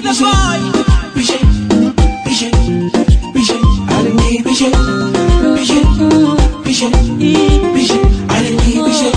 Wonder boy. Biche, biche, biche, allez, biche, biche, biche, biche, allez, biche,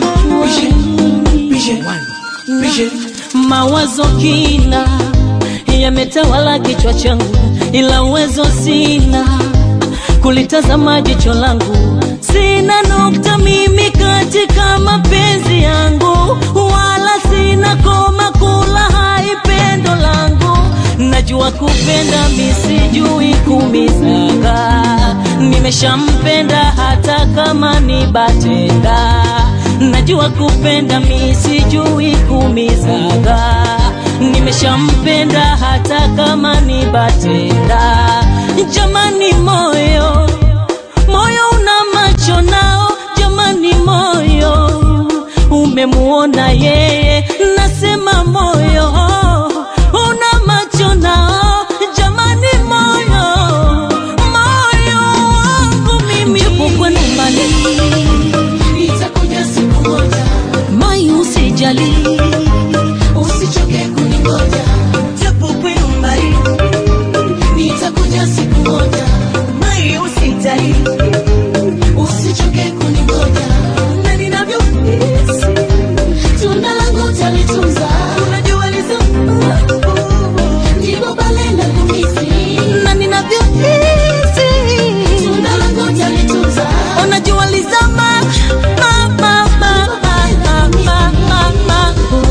biche, biche, biche. Mawazo kina yametawala kichwa changu, ila uwezo sina kulitazama jicho langu. Sina nukta mimi katika mapenzi yangu, wala sina koma kula hai pendo langu. Najua kupenda misijui kumizaga, nimeshampenda hata kama ni batenda. Najua kupenda misijui kumizaga, nimeshampenda hata kama ni batenda. Jamani moyo moyo una macho nao, jamani moyo umemuona yeye, nasema moyo una macho nao, jamani moyo moyo wangu mimi japo kwenu mbali, Nitakuja siku moja, mai usijali, usichoke kuningoja. japo kwenu mbali, Nitakuja siku moja, mai usijali, usichoke kuningoja. na ninavyohisi Tunda langu talitunza, unajua lizo ndipo pale nakumisi. na ninavyohisi Tunda langu talitunza, unajua lizama ma, ma, ma, ma, ma, ma, ma, ma.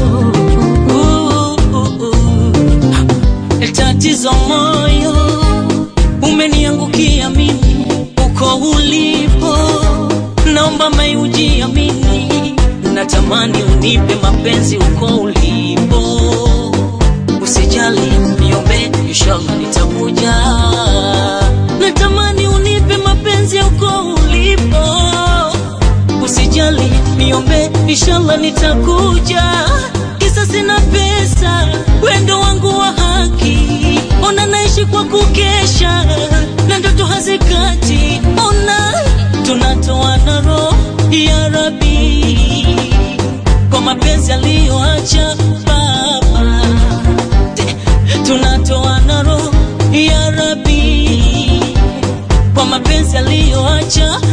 Uh, uh, uh. Tatizo moyo umeniangukia mimi uko ulipo, naomba mai ujiamini, natamani unipe mapenzi uko ulipo, usijali niombe, inshallah nitakuja. Natamani unipe mapenzi uko ulipo, usijali niombe, inshallah nitakuja. Kisa sina pesa, wendo wangu wa haki, ona naishi kwa kukesha na ndoto hazikati, ona tunatoa na roho ya Rabi kwa mapenzi aliyoacha baba, tunatoa na roho ya Rabi kwa mapenzi aliyoacha